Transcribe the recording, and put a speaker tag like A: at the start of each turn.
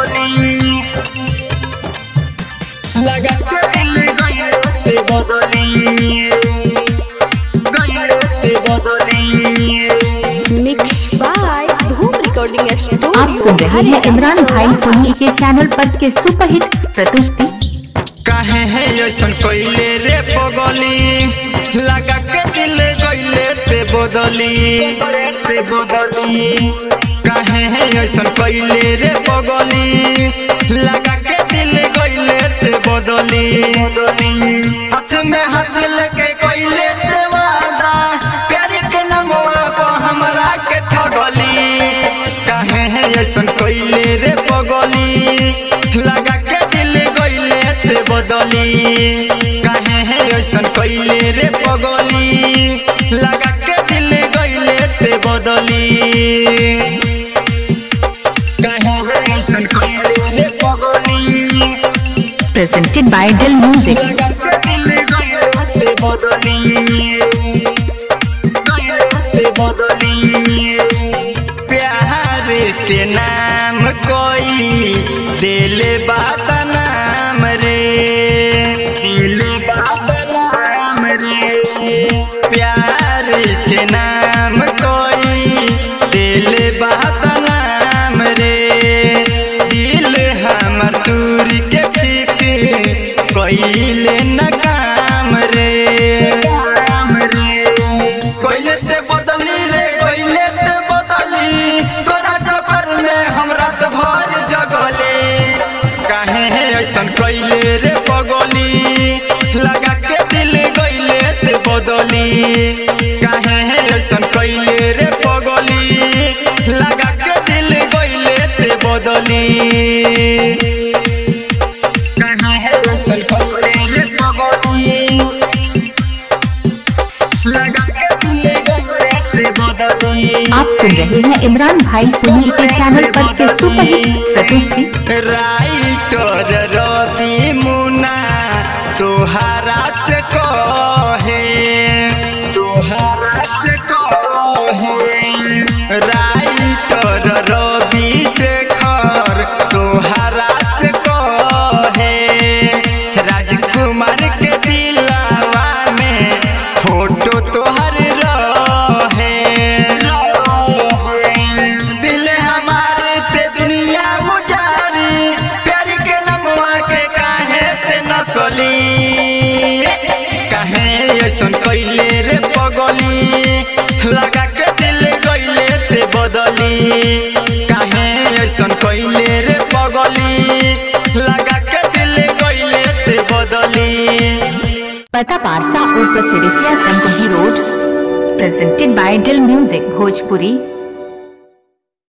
A: बदली लगा के दिल गइले ते बदली गइले ते बदली
B: मिक्स बाय धूम रिकॉर्डिंग
C: आप
B: स्टूडियो
C: सुन रहे हैं इमरान भाई सोनी के चैनल पर के सुपरहिट प्रस्तुति
A: काहे है ऐसन कइले रे पगली लगा के दिल गइले ते बदली ते बदली काहे है ऐसन कइले रे पगली लगा के दिल गइले ते बदली हाथ में हाथ लेके कइले ते वादा प्यार के नमवा को हमरा के ठगली काहे है ऐसन कइले रे पगली लगा के दिल गइले ते बदली काहे है ऐसन कइले रे पगली लगा के दिल गइले ते बदली काहे है ऐसन कइले रे पगली
C: प्रेजेंटेड बाय दिल म्यूजिक
A: लगा के दिल गइले ते बदली गइले ते बदली प्यार के नाम कोई दिल बात नाम रे दिल बात नाम रे प्यार के नाम कोई दिल बात नाम रे दिल हमर दूर के फिक्र कइले न काम रे काम रे कइले ते बदली रे कइले ते बदली तोरा जबर में हमरा त भर जगले काहे है ऐसन कइले रे पगली लगा के दिल गइले ते बदली काहे है ऐसन कइले रे पगली लगा के दिल गइले ते बदली काहे है ऐसन कइले रे पगली लगा के दिल गइले ते बदली
C: आप सुन रहे हैं इमरान भाई सोनी के चैनल पर के सुपरहिट प्रस्तुति
A: राइटर रवि मुना तोहरा से कहे तोहरा से कहे राइटर रवि शेखर तोहरा से कहे राजकुमार के दिलावा में फोटो तोहर रहे दिल हमारे ते दुनिया गुजारी प्यार के नमवा के काहे ते नसली काहे ऐसन कइले रे पगली लगा के दिल गइले ते बदली काहे ऐसन कइले रे पगली लगा के दिल गइले ते बदली
C: पता पारसा और प्रसिडिसिया संगही road presented by Dil music Bhojpuri